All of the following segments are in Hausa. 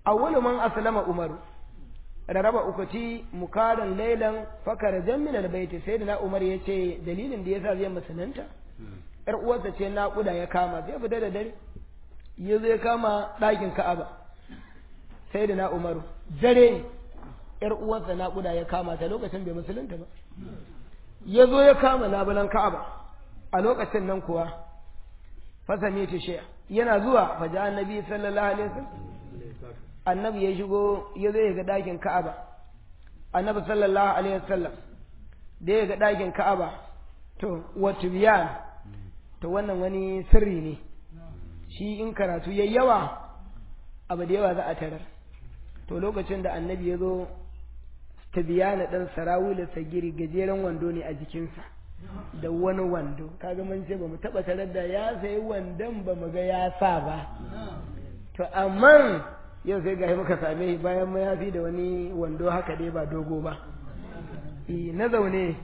awwalu man aslama umaru raraba ukuti mukaran lailan fakara jammin albayti sai da na umar ya ce dalilin da yasa zai musulunta yar uwarsa ce naƙuda ya kama zai fita da dare ya zo ya kama ɗakin ka'aba sai da na umaru dare yar uwarsa naƙuda ya kama ta lokacin bai musulunta ba ya zo ya kama labulan ka'aba a lokacin nan kuwa fasami ta shi'a yana zuwa faja annabi sallallahu alaihi wasallam annabi ya shigo ya zo ya ga ɗakin ka'aba annabi sallallahu alaihi wasallam da ya ga ɗakin ka'aba to wato biyan to wannan wani sirri ne shi in karatu yayi yawa abu da yawa za a tarar to lokacin da annabi ya zo ta biyana ɗan sarawula sagiri gajeren wando ne a jikinsa da wani wando kaga mun ce ba mu taɓa tarar da ya sayi wandon ba mu ga ya sa ba to amma yau sai ga muka same shi bayan mayafi da wani wando haka dai ba dogo ba na zaune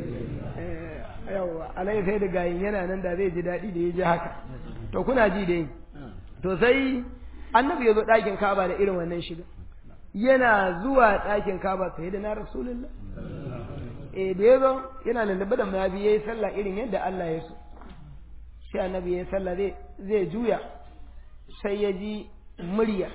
yawa alai sai da gayin yana nan da zai ji daɗi da ya ji haka to kuna ji dai to sai annabi ya zo ɗakin kaba da irin wannan shiga yana zuwa ɗakin kaba sai da na rasulullah eh da ya zo yana lullube da mayafi ya yi sallah irin yadda Allah ya so sai annabi ya yi sallah zai juya sai ya ji murya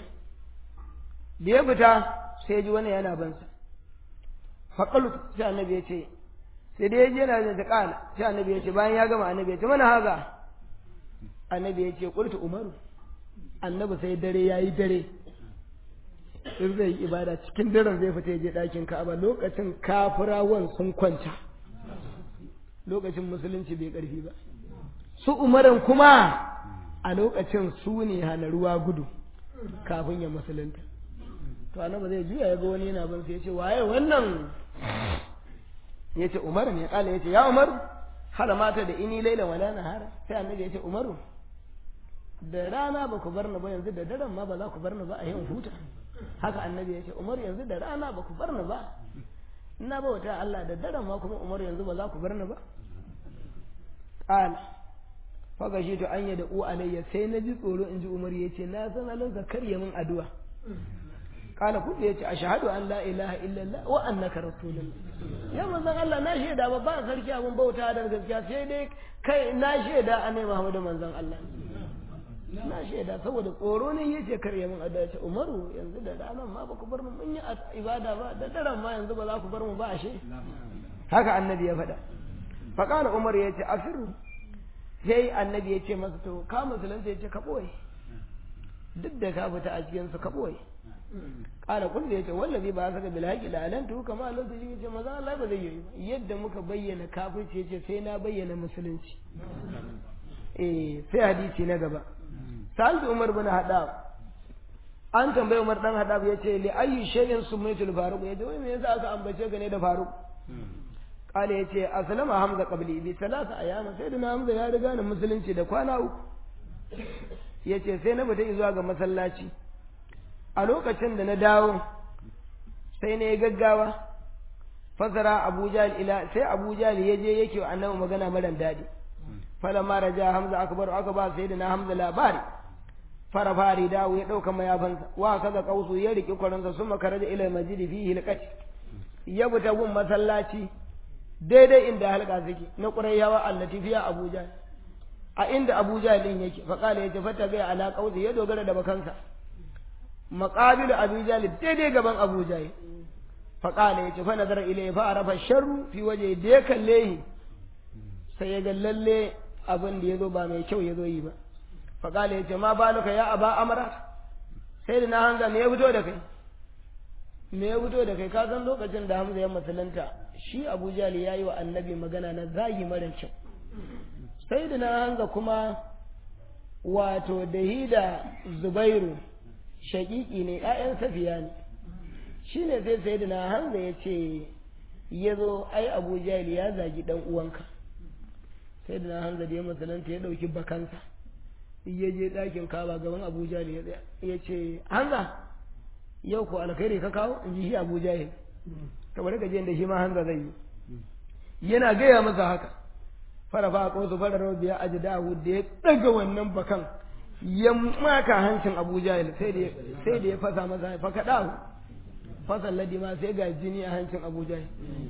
da ya fita sai ya ji wani yana bansa faƙalu sai annabi ya ce sai da ya ji yana da ƙala sai annabi ya ce bayan ya gama annabi ya ce mana haza annabi ya ce ƙultu umaru annabi sai dare ya yi dare in zai yi ibada cikin daren zai fita ya je ɗakin ka'aba lokacin kafirawan sun kwanta lokacin musulunci bai ƙarfi ba su umaran kuma a lokacin su ne hana ruwa gudu kafin ya musulunta to annabi zai juya ya ga wani yana bin sai ya ce waye wannan ya ce umar ne kala ya ce ya umar hada mata da ini laila wala nahara sai annabi ya ce umaru da rana ba ku bar ni ba yanzu da daren ma ba za ku bar ni ba a yin huta haka annabi ya ce umar yanzu da rana ba ku bar ni ba ina bauta Allah da daren ma kuma umar yanzu ba za ku bar ni ba qala faga shi to an yada u alayya sai na ji tsoro in ji umar ya ce na san halinsa karya min addu'a kala kudu ya ce a shahadu an la ilaha illallah wa annaka rasulullah ya manzon Allah na shaida ba ba sarki abin bauta da gaskiya sai dai kai na shaida annabi Muhammadu manzon Allah na shaida saboda tsoro ne yace karya min addu'a ce Umaru yanzu da ranar ma ba ku bar mu mun yi ibada ba da daren ma yanzu ba za ku bar mu ba ashe haka annabi ya faɗa faqala Umar ya ce afiru sai annabi ya ce masa to ka musulunta ya ce ka ɓoye duk da ka fita a cikinsu ka ɓoye ƙara kullu ya ce wallazi ba saka bil haƙi da alantu kama Allah su ce maza Allah ba zai yi ba yadda muka bayyana kafirci ya ce sai na bayyana musulunci eh sai hadisi na gaba sa'ad Umar bin Hadab an tambaye Umar dan Hadab ya ce li ayyu shay'in sumaitul faruq ya ce wai me yasa aka ambace ka ne da faruq kala ya ce asalama hamza qabli bi salasa ayyama sai na hamza ya riga ni musulunci da kwana uku ya ce sai na fita zuwa ga masallaci a lokacin da na dawo sai na yi gaggawa fasara abu ila sai abu ya je yake wa annabi magana mara daɗi fala ma raja hamza akbar aka ba sai na hamza labari fara fari dawo ya ɗauka mayafansa wa kaza kausu ya riƙi kwaransa sun makaraja ila majidi fihi hilqati ya fita gun masallaci daidai inda halka suke na ƙurayyawa allati fiya abuja a inda abuja din yake faƙala yace fata bai ala qausi ya dogara da bakansa maqabilu abuja daidai gaban abuja faƙala yace fa nazara ilayhi fa arafa sharru fi waje da ya kalle shi sai ya ga lalle abin da yazo ba mai kyau yazo yi ba faƙala yace ma baluka ya aba amra sai da na hanga me ya fito da kai me ya fito da kai ka san lokacin da Hamza ya musulunta shi Abu Jali ya yi wa annabi magana na zagi mara kyau sai da na hanga kuma wato da hida Zubairu shaƙiƙi ne ‘ya'yan safiya ne shi ne sai sai da na hanza ya ce ya zo ai Abu Jali ya zagi ɗan uwanka sai da na hanza da ya musulunta ya ɗauki bakansa ya je ɗakin kaba gaban Abu Jali ya tsaya ya ce hanza yau ko alkhairi ka kawo in ji shi Abu Jahil kamar ka je da shi ma hanza zai yi yana gaya masa haka fara fa ko su fara rabiya ajdahu da ya daga wannan bakan ya maka hancin Abu Jahil sai da sai da ya fasa masa fa kada fasan ladi ma sai ga jini a hancin Abu Jahil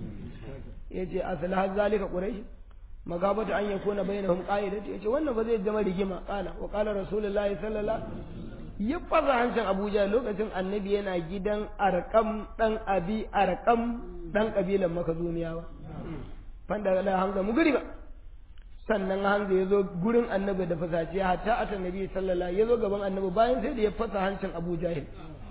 yace aslah zalika quraish magabata an yakuna bainahum qa'idatu yace wannan ba zai zama rigima qala wa qala rasulullahi sallallahu ya fasa hancin Abu Jahil lokacin annabi yana gidan arkam dan abi arkam dan kabilan makazumiyawa fanda da hamza mu guri ba sannan hamza ya zo gurin annabi da fasaci hatta ata nabi sallallahu ya zo gaban annabi bayan sai da ya fasa hancin Abu Jahil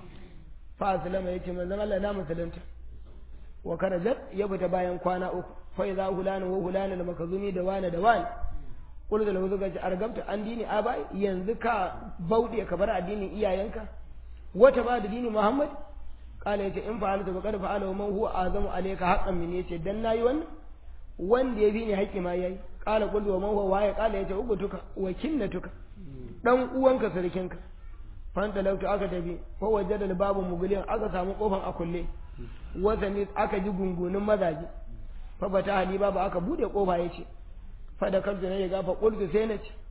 fa aslama yace manzon Allah na musulunta wa karajat ya fita bayan kwana uku fa idza hulana wa hulana da makazumi da wani da wani kullu da lawu gaji argabta an dini abai yanzu ka bauɗe ka bar addinin iyayenka wata ba da dini Muhammad kala yace in fa'alta fa qad fa'ala man huwa azamu alayka haqqan min yace dan nayi wannan wanda ya bi ni haƙƙi ma yayi kala kullu wa man huwa waye kala yace ugutuka wa kinnatuka dan uwanka sarkinka fanta lautu aka tafi ko wajada da babu muguliyan aka samu kofan a kulle wazani aka ji gungunin mazaje fa bata hali babu aka bude kofa yace fa da kanzu ne ya gafa qultu sai na ce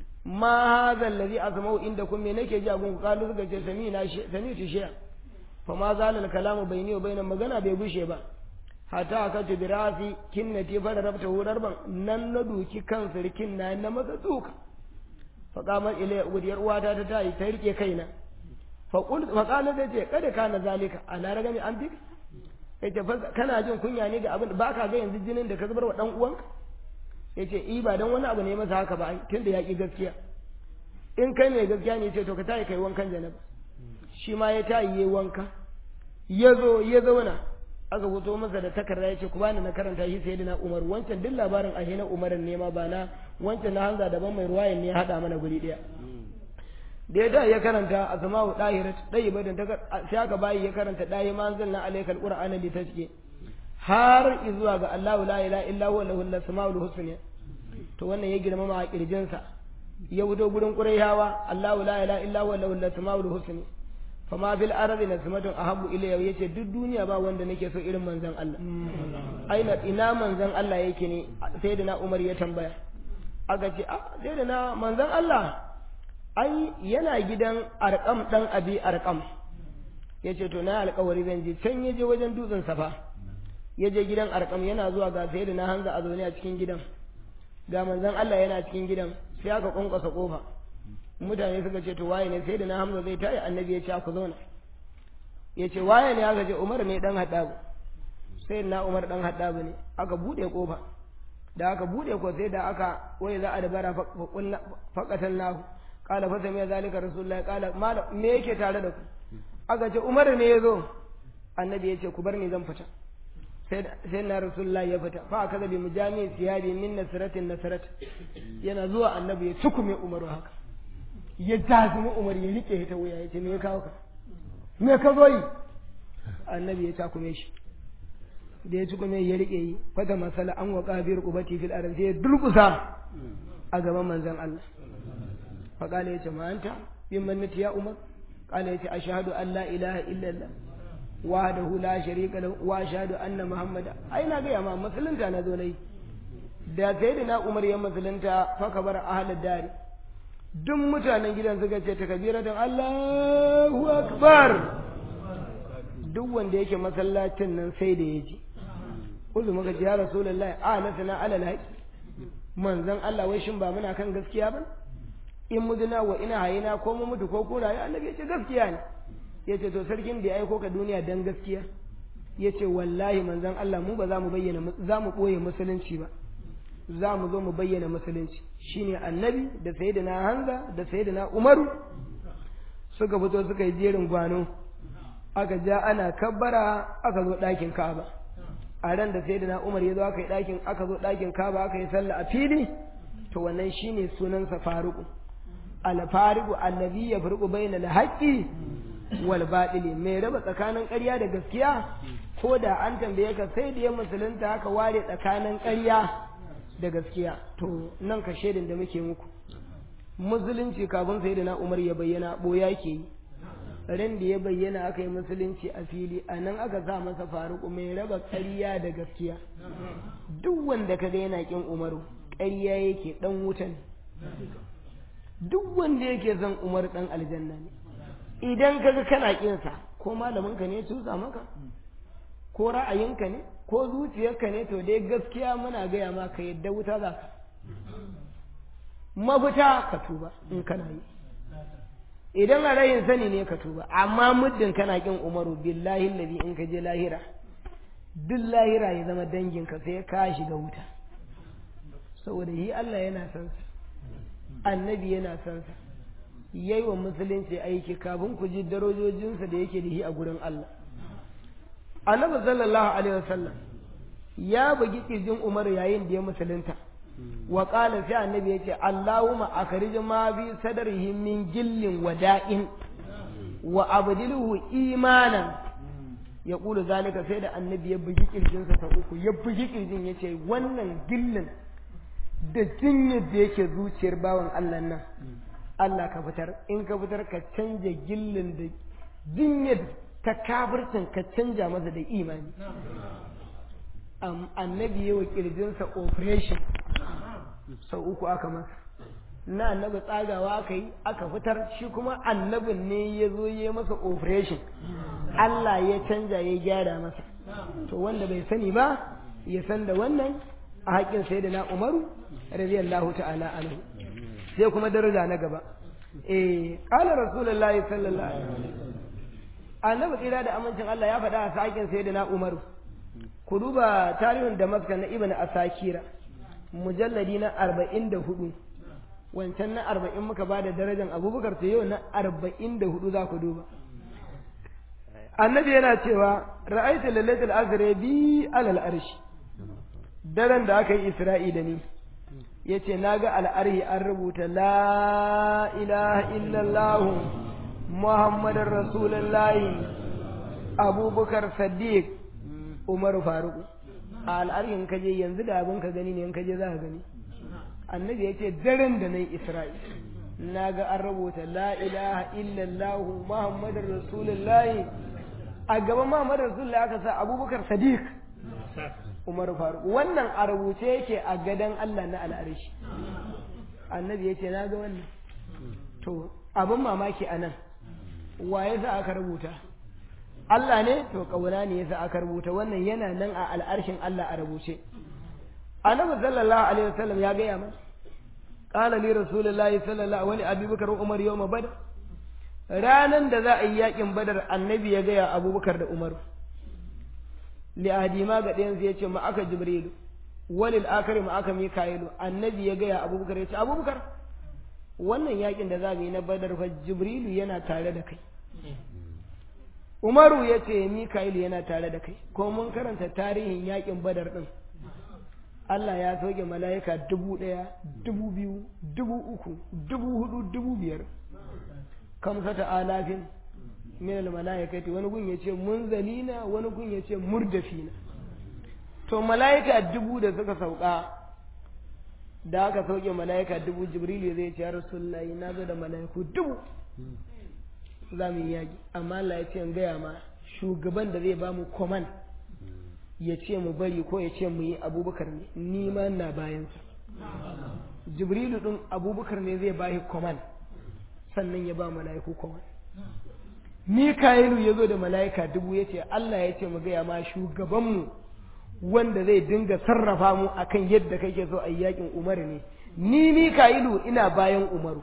ma hadha allazi asma'u indakum me nake ji a gungu kalu suka ce sami na shi sami tu shiya fa ma zala al kalamu bayni wa bainan magana bai gushe ba hata aka ce birasi kinnati fa da rabta hurar ban nan na duki kan sirkin na na masa duka fa qamat ilayya udiyar uwata ta tayi ta rike kaina fa qul fa qala da ce kada kana zalika ala ragami an fika yace kana jin kunya ne ga abin ba ka ga yanzu jinin da ka zubar wa dan uwanka yace i ba dan wani abu ne masa haka ba tunda ya ki gaskiya in kai mai gaskiya ne ce to ka tayi kai wankan janaba shi ma ya tayi yayi wanka ya zo ya zauna aka fito masa da takarda ya ce ku bani na karanta shi sai na Umar wancan duk labarin ahe na Umar ne ma ba na wancan na hanza daban mai ruwayan ne ya hada mana guri daya da ya da ya karanta a sama'u dahirat dai badan ta sai aka bayi ya karanta dai manzil na alaikal qur'ana li tasqi har zuwa ga Allahu la ilaha illa huwa lahul asmaul husna to wannan ya girmama a kirjinsa ya wudo gurin qurayhawa Allahu la ilaha illa huwa lahul asmaul husna fama fil ardi nasmatun ahabbu ilayya yace duk duniya ba wanda nake so irin manzon Allah aina ina manzon Allah yake ne sai da na Umar ya tambaya aka ce a sai da na manzon Allah ai yana gidan arkam dan abi arkam yace to na alƙawari zan je can yaje wajen dutsen safa yaje gidan arkam yana zuwa ga sai da na hanza a zaune a cikin gidan ga manzon Allah yana cikin gidan sai aka kunkusa kofa mutane suka ce to waye ne sai da na hamza zai tayi annabi ya ce ku zauna ya ce waye ne aka ce umar ne dan haddabu sai na umar dan haddabu ne aka bude kofa da aka bude ko sai da aka wai za a dabara faqatan lahu qala fa sami zalika rasulullah qala mala me yake tare da ku aka ce umar ne yazo annabi ya ce ku bar ni zan fita sai na rasulullah ya fita fa aka zabi mujami siyabi min nasratin nasrat yana zuwa annabi ya tukume umaru haka ya jazumi umar ya rike ta wuya ya ce me ya kawo ka me ka zo yi annabi ya takume shi da ya tukume ya rike yi fata masala an waka biyar kubati fil aran sai ya durkusa a gaban manzon Allah fa kala ya ce ma anta bin mannati ya umar kala ya ce ashhadu an la ilaha illa allah wahdahu la sharika lahu wa ashhadu anna muhammada ai na ga ma musulunta na zo nayi da sayyidina umar ya musulunta fa kabar ahlud dari duk mutanen gidan suka ce ta kabiratan Allahu akbar duk wanda yake masallacin nan sai da ya ji kullu muka ce ya rasulullahi a nasana alal haqi manzon Allah wai shin ba muna kan gaskiya ba in muduna wa ina hayina ko mu mutu ko ko rayu annabi ya ce gaskiya ne ya ce to sarkin da ya aiko ka duniya dan gaskiya ya ce wallahi manzon Allah mu ba za mu bayyana za mu ɓoye musulunci ba za mu zo mu bayyana musulunci shine annabi da sayyidina Hamza da sayyidina Umaru suka fito suka yi jerin gwano aka ja ana kabbara aka zo ɗakin Ka'aba a ran da sayyidina Umar ya zo aka yi ɗakin aka zo ɗakin Ka'aba aka yi sallah a fili to wannan shine sunansa Faruku al Faruku allazi yafruqu bayna al haqqi wal batili mai raba tsakanin ƙarya da gaskiya ko da an tambaye ka sai da ya musulunta haka ware tsakanin ƙarya da gaskiya to nan ka shaidin da muke muku musulunci kafin sai da na umar ya bayyana boya ke yi ran da ya bayyana aka yi musulunci a fili a nan aka sa masa faruku mai raba ƙarya da gaskiya duk wanda ka ga yana kin umaru ƙarya yake dan wuta ne duk wanda yake son umar dan aljanna ne idan kaga kana kinsa ko malaminka ne tusa maka ko ra'ayinka ne ko zuciyarka ne to dai gaskiya muna gaya ma ka yadda wuta za ka mafita ka tuba in kana yi idan a rayin sani ne ka tuba amma muddin kana kin umaru billahi lazi in ka je lahira duk lahira ya zama danginka sai ka shiga wuta saboda yi Allah yana son sa annabi yana son sa yayi wa musulunci aiki kafin ku ji darajojinsa da yake da shi a gurin Allah annabi sallallahu alaihi wasallam ya bugi kirjin Umar yayin da ya musulunta wa qala sai annabi yace Allahumma akhrij ma bi sadrihi min gillin wada'in wa abdilhu imanan ya kula zalika sai da annabi ya bugi kirjinsa ta uku ya bugi kirjin yace wannan gillin da jinyar da yake zuciyar bawan Allah nan Allah ka fitar in ka fitar ka canja gillin da jinyar ta kafircin ka canja masa da imani annabi yi wa kirjinsa operation sau uku aka masa na annabi tsagawa aka yi aka fitar shi kuma annabin ne ya zo ya masa operation Allah ya canja ya gyara masa to wanda bai sani ba ya san da wannan a haƙƙin sai da na umaru radiyallahu ta'ala anhu sai kuma daraja na gaba eh qala rasulullahi sallallahu alaihi wasallam annabi tsira da amincin Allah ya faɗa a sakin sai da na umaru ku duba tarihin damascus na ibn asakira mujalladi na arba'in da hudu wancan na arba'in muka ba da darajar abubakar to yau na arba'in da hudu za ku duba annabi yana cewa ra'aitu lailatul azra bi alal arshi daren da aka yi isra'i da ni yace naga al'arhi an rubuta la ilaha illallah muhammadar rasulullahi abubakar saddiq umaru faruku a al'arhin kaje yanzu da abin ka gani ne in kaje za ka gani annabi ya ce daren da na yi isra'i na ga an rubuta la ilaha illallah muhammadar rasulullahi a gaban muhammadar rasulullahi aka sa abubakar sadiq umar faruk wannan a rubuce yake a gadon allah na al'arishi annabi ya ce na ga wannan to abin mamaki a nan wa ya sa aka rubuta Allah ne to kauna ne yasa aka rubuta wannan yana nan a al'arshin Allah a rubuce annabi sallallahu alaihi wasallam ya gaya mana qala li rasulullahi sallallahu alaihi abi bakar umar yawma badr ranan da za a yi yakin badar annabi ya gaya abubakar da umar li adima ga ɗayan sai ya ce ma aka jibrilu walil akari ma aka mika'ilu annabi ya gaya abubakar ya ce abubakar wannan yakin da za mu yi na badar fa jibrilu yana tare da kai Umaru ya ce Mika'ilu yana tare da kai, ko mun karanta tarihin yakin badar ɗin. Allah ya soke mala'ika dubu ɗaya, dubu biyu, dubu uku, dubu hudu, dubu biyar. Kamsata alafin min mala'ikati wani gun ya ce munzalina wani gun ya ce murdafina. To mala'ika dubu da suka sauka da aka sauke mala'ika dubu Jibrilu zai ce ya Rasulullahi na zo da mala'iku dubu. za mu yi yaƙi amma Allah ya ce in gaya ma shugaban da zai ba mu koman ya ce mu bari ko ya ce mu yi abubakar ne ni ma na bayansa jibrilu ɗin abubakar ne zai bahi koman sannan ya ba mala'iku koman mika'ilu ya zo da mala'ika dubu ya ce Allah ya ce mu gaya ma shugabanmu wanda zai dinga sarrafa mu akan yadda kake so a yi yaƙin umar ne ni mika'ilu ina bayan umaru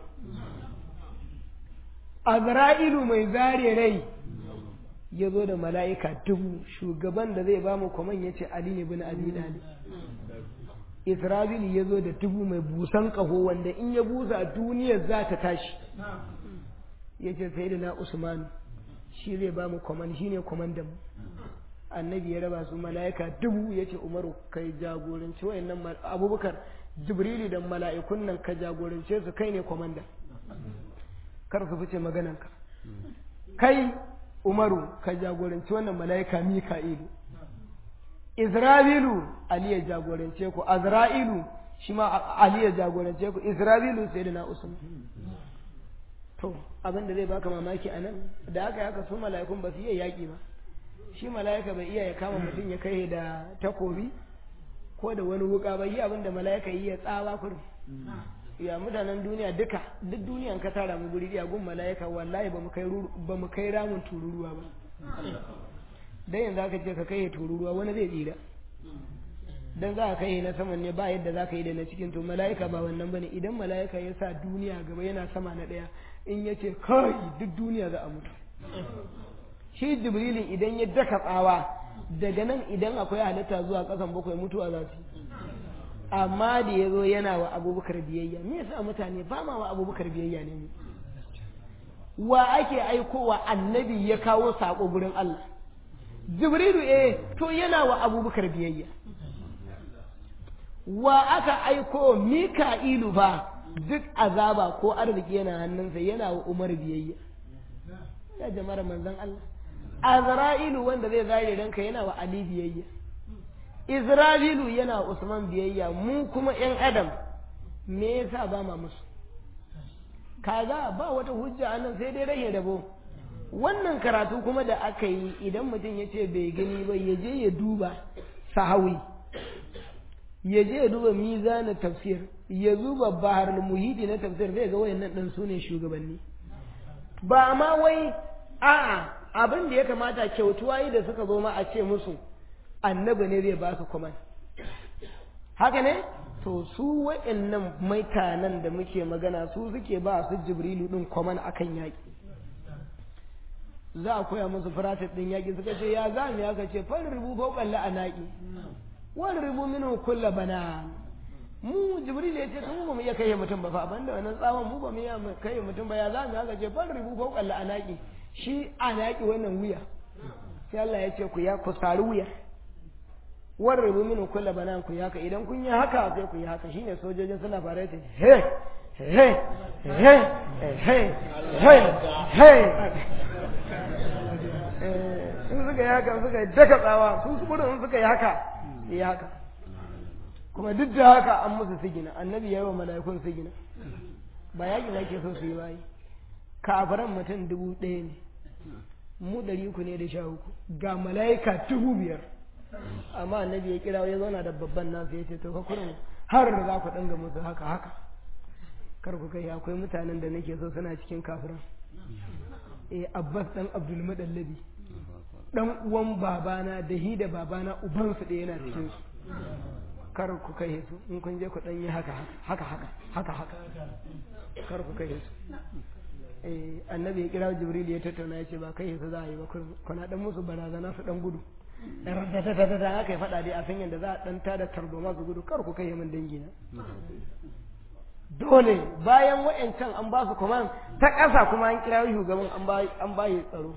Azra'ilu mai zare rai ya zo da mala'ika dubu shugaban da zai ba mu kwaman ya ce Ali ne bin Abi Dalib. Isra'ilu ya zo da dubu mai busan ƙaho wanda in ya busa duniyar za ta tashi. Ya ce sai da na Usmanu shi zai ba mu kwaman shi ne kwamandan mu. Annabi ya raba su mala'ika dubu ya ce Umaru kai jagoranci wayannan abubakar Jibrilu da mala'ikun nan ka jagorance su kai ne kwamandan. kar su fice maganarka kai umaru ka jagoranci wannan mala'ika mika'ilu isra'ilu ali ya jagorance ku azra'ilu shi ma ali ya jagorance ku isra'ilu sai da na usman to abin da zai baka mamaki a nan da aka yaka su mala'ikun ba su iya yaƙi ba shi mala'ika bai iya ya kama mutum ya kai da takobi ko da wani wuka ba yi abin da mala'ika yi ya tsawa kurin ya mutanen duniya duka duk duniyan ka tara mu guri ɗaya gun mala'ika wallahi ba mu kai ba mu kai ramin tururuwa ba dan yanzu aka ce ka kai tururuwa wani zai tsira dan za ka kai na saman ne ba yadda za ka yi da na cikin to mala'ika ba wannan bane idan mala'ika ya sa duniya gaba yana sama na ɗaya in ya ce kai duk duniya za a mutu shi jibrilin idan ya daka tsawa daga nan idan akwai halitta zuwa ƙasan bakwai mutuwa za su amma da ya zo yana wa abubakar biyayya me yasa mutane ba ma wa abubakar biyayya ne wa ake aikowa annabi ya kawo saƙo gurin Allah jibrilu eh to yana wa abubakar biyayya wa aka aiko mika'ilu ba duk azaba ko arziki yana hannunsa yana wa umar biyayya ya jama'ar manzon Allah azra'ilu wanda zai zare ranka yana wa ali biyayya isra'ilu yana wa usman biyayya mu kuma yan adam me yasa ba ma musu kaga ba wata hujja anan sai dai rage rabo wannan karatu kuma da aka yi idan mutum ya ce bai gani ba ya je ya duba sahawi ya je ya duba mizanin tafsir ya zuba bahar muhidi na tafsir zai ga wayannan din su ne shugabanni ba ma wai a'a abin da ya kamata kyautuwa yi da suka zo ma a ce musu annabi ne zai ba su kuma haka ne to su wayannan maitanan da muke magana su suke ba su jibrilu din kwaman akan yaƙi za a koya musu firatit din yaƙi suka ce ya za mu ya ce farin rubu fauƙan la'anaƙi wani rubu minu kulla bana mu jibril ya ce tun ba mu iya kai mutum ba fa banda wannan tsawon mu ba mu iya kai mutum ba ya za mu haka ce fal ribu fawqa anaki shi anaki wannan wuya sai Allah ya ce ku ya ku sari wuya war ribu min kullu banan ku haka idan kun yi haka sai ku yi haka shine sojojin suna fara ta he he he he he he in suka yi haka suka daka tsawa sun su gudun suka yi haka yi haka kuma duk da haka an musu sigina annabi ya yi wa mala'ikun sigina ba yaƙi na ke so su yi bayi kafiran mutum dubu ɗaya ne mu ɗari uku ne da sha uku ga mala'ika dubu biyar amma annabi ya kira ya zauna da babban nasu ya ce to ka kurin har da za ku ɗanga musu haka haka kar ku kai akwai mutanen da nake so suna cikin kafiran eh abbas dan abdul madallabi dan uwan babana da hi da babana ubansu ɗaya yana cikin su kar ku kai su in kun je ku dan yi haka haka haka haka haka kar ku kai su eh annabi ya kira jibril ya tattauna ya ce ba kai su za a yi ba kuna dan musu barazana su dan gudu da da da aka yi faɗa dai a san yadda za a dan tada tarzoma su gudu kar ku kai min dangi na dole bayan wa'ancan an ba su kuma ta ƙasa kuma an kira shugaban an ba yi tsaro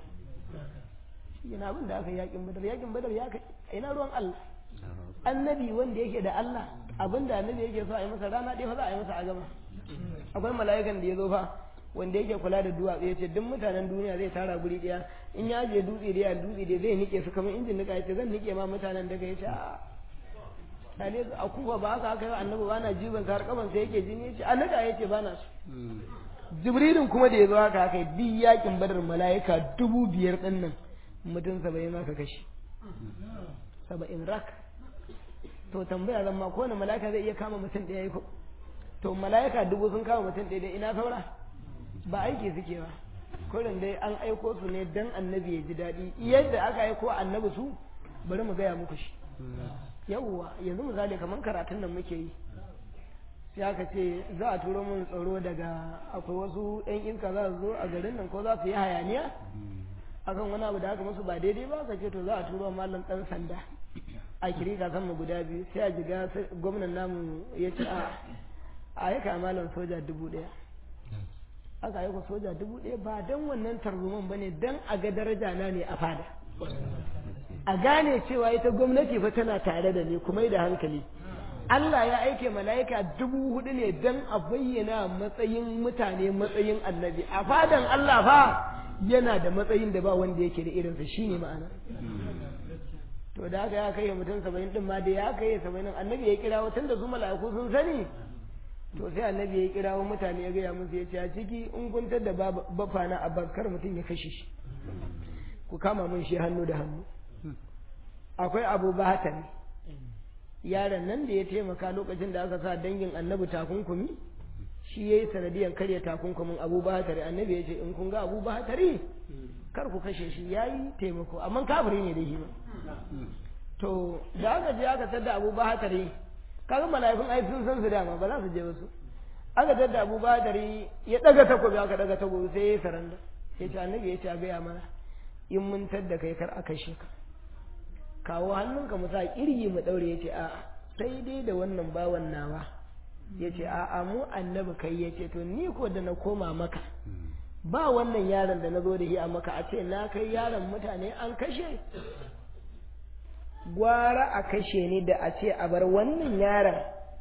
yana abin da aka yi yakin badar yakin badar ya kai ina ruwan Allah annabi wanda yake da Allah abin da annabi yake so a yi masa rana ɗaya fa za a yi masa a gama akwai mala'ikan da ya zo fa wanda yake kula da duwatsu ya ce duk mutanen duniya zai tara guri ɗaya in ya je dutse da dutse da zai nike su kamar injin nika ya ce zan nike ma mutanen daga ya ce a tale a kufa ba haka haka yau annabi ba na jibin har kaban sai yake jini ya ce a nika ya ce ba na su jibrilin kuma da ya zo haka haka duk yakin badar mala'ika dubu biyar ɗin nan mutum saba'in aka kashe saba'in rak to tambaya zan ma kowane mala'ika zai iya kama mutum ɗaya ko to mala'ika dubu sun kama mutum ɗaya ina saura ba aiki suke ba kurin dai an aiko su ne dan annabi ya ji daɗi yadda aka aiko annabi su bari mu gaya muku shi yawwa yanzu misali kamar karatun nan muke yi sai aka ce za a turo mun tsaro daga akwai wasu yan iska za su zo a garin nan ko za su yi hayaniya akan wani abu da aka musu ba daidai ba ka ce to za a turo mallam dan sanda a kiri ka mu guda biyu sai a jiga gwamnan namu ya ce a a yi malam soja dubu ɗaya aka yi soja dubu ɗaya ba don wannan tarzoman ba ne don a ga daraja na ne a fada a gane cewa ita gwamnati fa tana tare da ni kuma da hankali Allah ya aike mala'ika dubu hudu ne don a bayyana matsayin mutane matsayin annabi a fadan Allah fa yana da matsayin da ba wanda yake da irinsa shine ma'ana to da haka ya kai mutum saba'in din ma da ya kai saba'in annabi ya kira tun da su mala'iku sun sani to sai annabi ya kirawo mutane ya gaya musu ya ce a ciki in kuntar da bafa na abbas kar mutum ya kashe shi ku kama mun shi hannu da hannu akwai abu bahatan yaron nan da ya taimaka lokacin da aka sa dangin annabi takunkumi shi yayi sanadiyan karya takunkumin Abu Bakar annabi ya ce in kun ga Abu Bakar kar ku kashe shi yayi taimako amma kafiri ne da shi ba to da aka je aka tada Abu Bakar kaga mala'ikun ai sun san su dama ba za su je wasu aka tada Abu Bakar ya daga takobi aka daga takobi sai ya saranda ya ce annabi ya ce a gaya mana in mun tadda kai kar a kashe ka kawo hannunka mu sa kirgi mu daure ya ce a'a sai dai da wannan bawan nawa ya ce a'a mu annabi kai ya ce to ni ko da na koma maka ba wannan yaron da na zo da shi a maka a ce na kai yaron mutane an kashe gwara a kashe ni da a ce a bar wannan yaron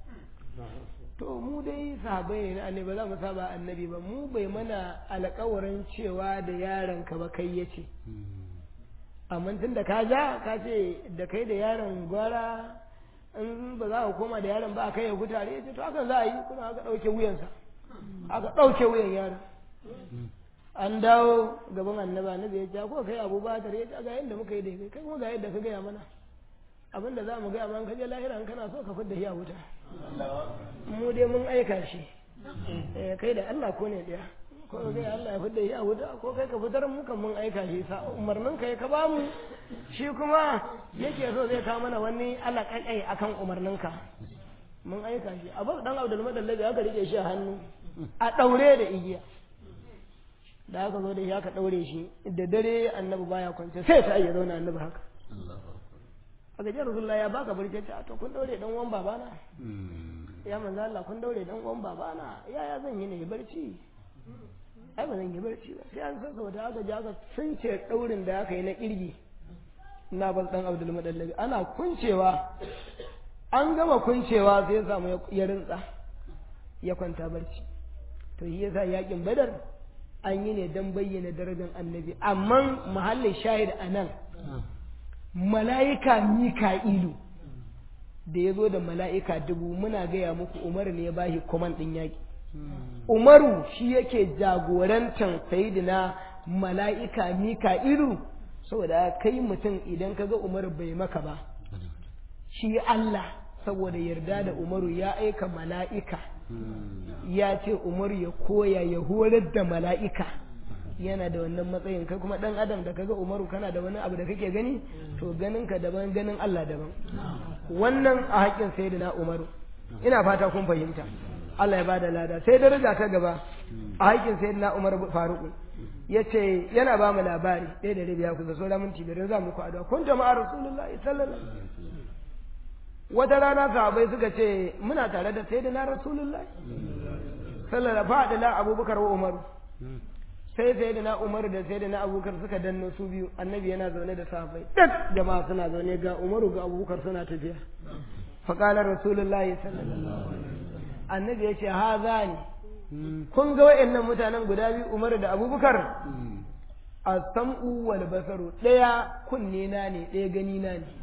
to mu dai sahabai ne na annabi ba za mu saba annabi ba mu bai mana alƙawarin cewa da yaron ka ba kai ya ce amma tun da ka ja ka ce da kai da yaron gwara in ba za ka koma da yaron ba kai ya gutare ya ce to hakan za a yi kuma aka ɗauke wuyansa aka ɗauke wuyan yaron an dawo gaban annaba annabi ya ce ko kai abu ba tare ya ce ga yadda muka yi da kai kai kuma ga yadda ka gaya mana abin da za mu gaya mana kaje lahira in kana so ka fidda shi a wuta mu dai mun aika shi kai da Allah ko ne daya ko kai Allah ya fidda shi a wuta ko kai ka fitar mu kan mun aika shi sa umarnin ka ka ba mu shi kuma yake so zai kawo mana wani alaƙaƙai akan umarnin ka mun aika shi abu dan Abdul Madallabi aka rike shi a hannu a daure da igiya da aka zo da shi aka daure shi da dare annabi baya kwance sai ta iya zauna annabi haka a gajiyar rasulullah ya baka barci ta to kun daure dan uwan babana ya manzo Allah kun daure dan uwan babana yaya zan yi ne barci ai ba zan yi barci ba sai an san saboda aka ji aka sunce daurin da aka yi na kirgi na bal dan Abdul Madallabi ana kuncewa an gama kuncewa sai ya samu ya rintsa ya kwanta barci to shi yasa yakin badar an yi ne don bayyana darajar annabi amma mahallin shahid a nan mala'ika mika'ilu da ya zo da mala'ika dubu muna gaya muku umaru ne ya bashi kwaman ɗin yaƙi umaru shi yake jagorantar sayidina mala'ika mika'ilu saboda kai mutum idan ka ga umaru bai maka ba shi Allah saboda yarda da umaru ya aika mala'ika ya ce umaru ya koya ya horar da mala'ika yana da wannan matsayin kai kuma dan adam da kaga umaru kana da wani abu da kake gani to ganin ka daban ganin Allah daban wannan a haƙƙin sayyidina umaru ina fata kun fahimta Allah ya bada lada sai daraja ta gaba a haƙƙin sayyidina umar faruku yace yana ba mu labari ɗaya da rabi ya kusa sauran minti biyar za mu ku addu'a kun jama'a rasulullahi sallallahu alaihi wata rana sahabai suka ce muna tare da sayyidina rasulullahi sallallahu alaihi wa abubakar wa umaru sai sayyidina umaru da sayyidina abubakar suka danno su biyu annabi yana zaune da sahabai duk jama'a suna zaune ga umaru ga abubakar suna tafiya faqala rasulullahi sallallahu alaihi annabi yace haza ne kun ga wayannan mutanen guda biyu umaru da abubakar as-sam'u wal basaru daya kunne na ne daya gani na ne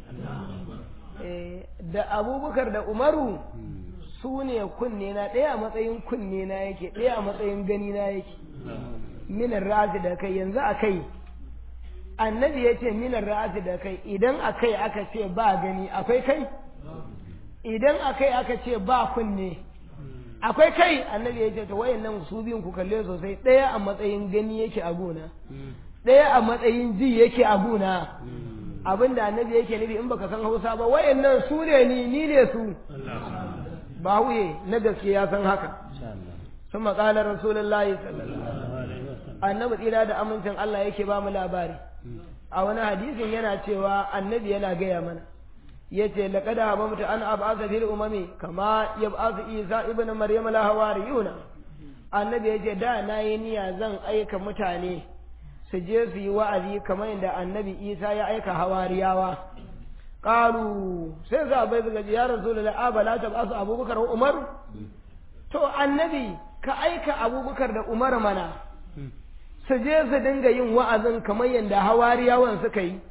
da abubakar da umaru su ne kunne na ɗaya a matsayin kunne na yake ɗaya a matsayin gani na yake minar ra'asi da kai yanzu a kai annabi ya ce minar ra'asi da kai idan a kai aka ce ba gani akwai kai idan a kai aka ce ba kunne akwai kai annabi ya ce ta wayan nan su biyun ku kalle sosai ɗaya a matsayin gani yake a gona ɗaya a matsayin ji yake a gona abin da annabi yake nufi in baka san hausa ba wayannan su ne ni ni ne su ba huye na gaske ya san haka sun maƙalar rasulullahi annabi tsira da amincin Allah yake ba mu labari a wani hadisin yana cewa annabi yana gaya mana yace laqad habamtu an ab'atha fil umami kama yab'athu isa ibn maryam la hawariyuna annabi yace da nayi niyya zan aika mutane su je su yi wa'azi kamar yadda annabi isa ya aika hawariyawa ƙaru sai za bai suka ji ya rasu da abala ta ba su abubakar wa umar to annabi ka aika abubakar da umar mana su je su dinga yin wa'azin kamar yadda hawariyawan suka yi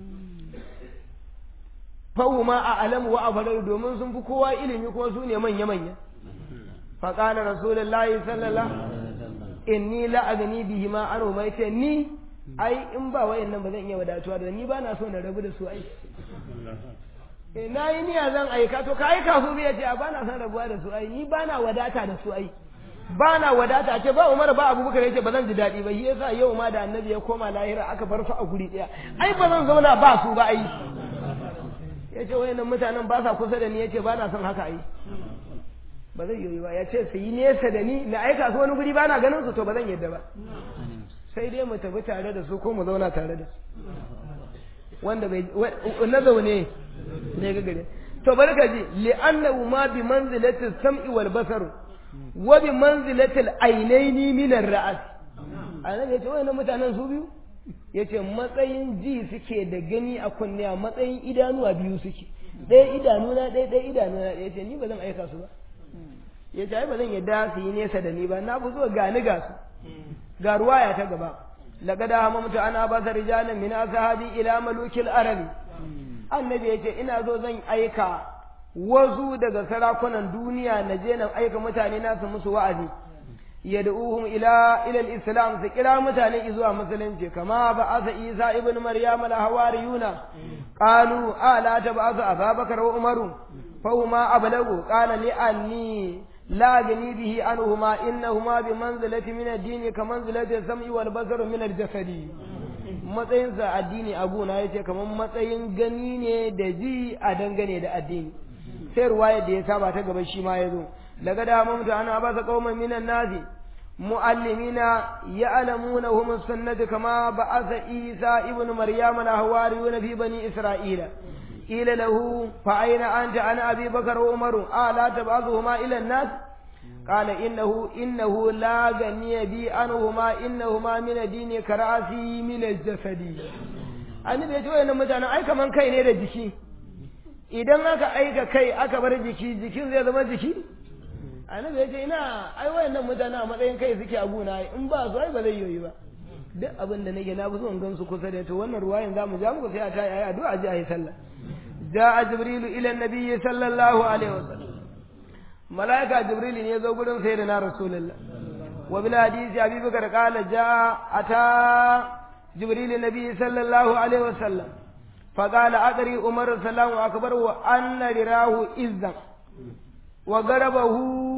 fahuma a alamu wa afalar domin sun fi kowa ilimi kuma su ne manya-manya faƙalar rasulullahi sallallahu inni la agani bihi ma aro mai ce ni ai in ba wayan nan ba zan iya wadatuwa da ni ba na so na rabu da su ai na yi niyya zan aika to ka aika su biya ce a ba na son rabuwa da su ai ni ba na wadata da su ai ba na wadata ce ba Umar ba Abubakar yace ba zan ji daɗi ba shi yasa yau ma da annabi ya koma lahira aka bar su a guri ɗaya ai ba zan zauna ba su ba ai yace wayannan mutanen ba sa kusa da ni yace ba na son haka ai ba zai yi ba yace su yi nesa da ni na aika su wani guri ba na ganin su to ba zan yadda ba sai dai mu tafi tare da su ko mu zauna tare da su wanda bai na zaune ne ga gare to bari ka ji li'annahu ma bi manzilati sam'i wal basar wa bi manzilati al ainaini min ar ra's annabi yace wayannan mutanen su biyu yace matsayin ji suke da gani a kunne a matsayin idanuwa biyu suke ɗaya idanu na ɗaya ɗaya idanu na ɗaya yace ni ba zan aika su ba yace ai ba zan yadda su yi nesa da ni ba na fi zuwa gani ga su ga ruwaya ta gaba laqad hamamtu ana basa rijalan min ashabi ila malukil arabi annabi yace ina zo zan aika wasu daga sarakunan duniya na je na aika mutane na su musu wa'azi yad'uhum ila ila al-islam su kira mutane zuwa musulunci kama ba'atha isa ibn maryam al-hawariyuna qalu ala tab'athu ababakar wa umaru fahuma ablagu qala li anni لا أغني به عنهما إنهما بمنزلة من الدين كمنزلة السمع والبصر من الجسد matsayinsa addini abu na yace kamar matsayin gani ne da ji a dangane da addini sai ruwaya da ya saba ta gaba shi ma ya zo daga da mamta ana ba sa qauman minan nasi muallimina ya'lamuna hum sunnati kama ba'atha isa ibnu maryama la hawariyuna fi bani isra'ila قيل له فأين أنت أنا أبي بكر وعمر ألا تبعثهما إلى الناس قال إنه إنه لا غني بي عنهما إنهما من الدين كرأسي من الجسد annabi ya ce wayannan mutanen ai kaman kai ne da jiki idan aka aika kai aka bar jiki jikin zai zama jiki annabi ya ce ina ai wayannan mutanen a matsayin kai suke a gona in ba su ai ba zai yoyi ba duk abin da nake na fi son gansu kusa da to wannan ruwayan zamu ja muku sai a tayi ayi addu'a ji ayi sallah جاء جبريل إلى النبي صلى الله عليه وسلم ملائكة جبريل يزو قدن سيدنا رسول الله وبالحديث أبي بكر قال جاء أتى جبريل النبي صلى الله عليه وسلم فقال أدري عمر السلام أكبر وأن رراه إذا وقربه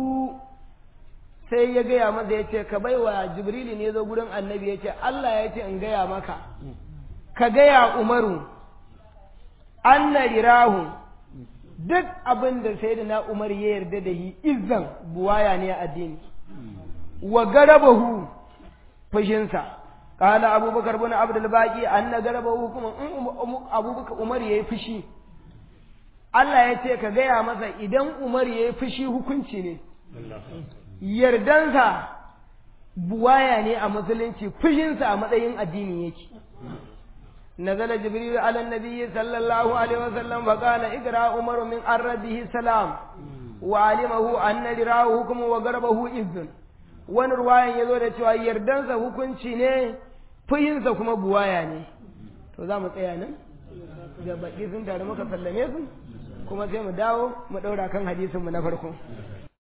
sai ya gaya masa ya ce ka baiwa jibrili ne zo gurin annabi ya ce Allah ya ce in gaya maka ka gaya umaru anna rirahu duk abin da sai na umar ya yarda da shi izzan buwaya ne a addini wa garabahu fushinsa kala abubakar bin abdul baqi anna garabahu kuma in abubakar umar yayi fushi Allah ya ce ka gaya masa idan umar yayi fushi hukunci ne yardansa buwaya ne a musulunci fushinsa a matsayin addini yake نزل جبريل على النبي صلى الله عليه وسلم فقال اقرا عمر من عربه السلام وعلمه ان لراه حكم وغربه اذن wani ruwayan ya zo da cewa yardansa hukunci ne fuyinsa kuma buwaya ne to za mu tsaya nan da baki sun tare muka sallame su kuma sai mu dawo mu ɗaura kan hadisinmu na farko